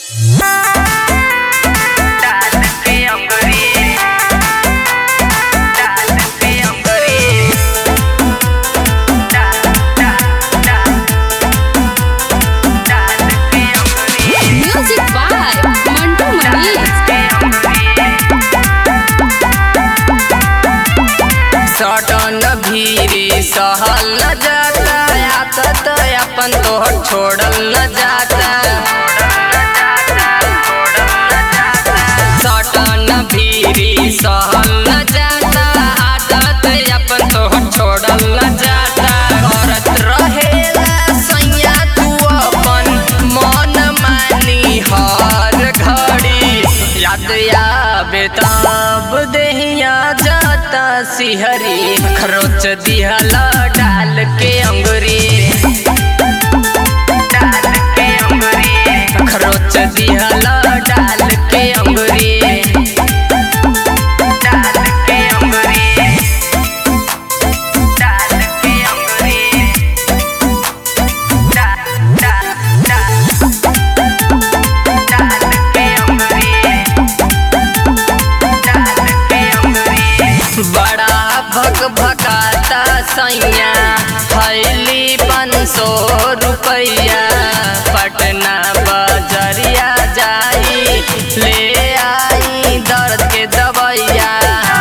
Music by Mantu Mani. सटन भीरी सहल न जाता आदत अपन तोहर छोड़ल न जाता सटन भीरी सहल न जाता आदत अपन तोहर छोड़ल न जाता करत रहेला सैया तू अपन मन मानी हर घड़ी याद आवे तब देहिया जाता सिहरी खरोच दिहला डाल के अंगुरी डाल के अंगुरी खरोच दिहला डाल के अंगुरी डाल के अंगुरी डाल के अंगुरी डाल डाल डाल डाल के अंगुरी बड़ा भग भगाता सैया फैली पाँच सौ रुपैया पटना बजरिया जाई ले आई दर्द के दवैया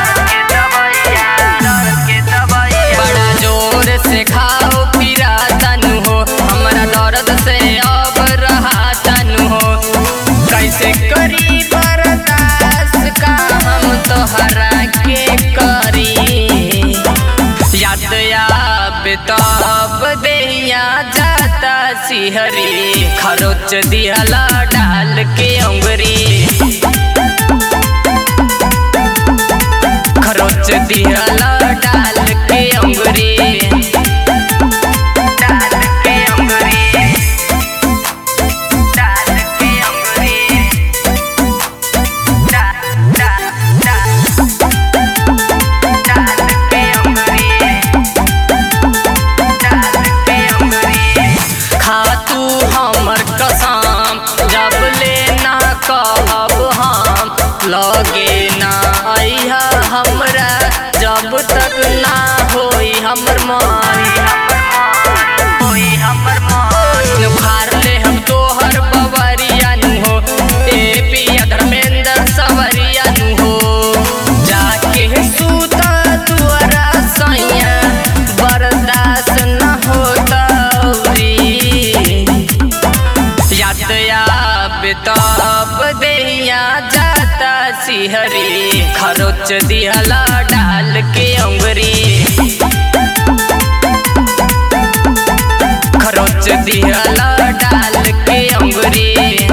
बड़ा जोर से खाओ फिरा तनु हो हमरा दर्द से अब रहा तनु हो कैसे करी बर्दाश्त का हम तोहरा के करी याद आवे तब देहिया जाता सिहरी खरोच दिहला डाल के अंगुरी खरोच दिहला डाल के अंगुरी डाल के अंगुरी डाल के अंगुरी डाल डाल डाल डाल के अंगुरी डाल के अंगुरी खा तू हमर कसम जब ले ना कहब हम लगे ना अइहा हमरा जब तक ना होई हमर मन होई हमर मन उखाड़ ले हम तोहर बवरिया नु हो ए पिया धर्मेंद्र सवरिया नु हो जाके सूता तुअरा सैया बर्दाश्त न होता याद आवे तब देहिया जाता सिहरी खरोच दिहला डाल के अंगुरी खरोच दिहला डाल के अंगुरी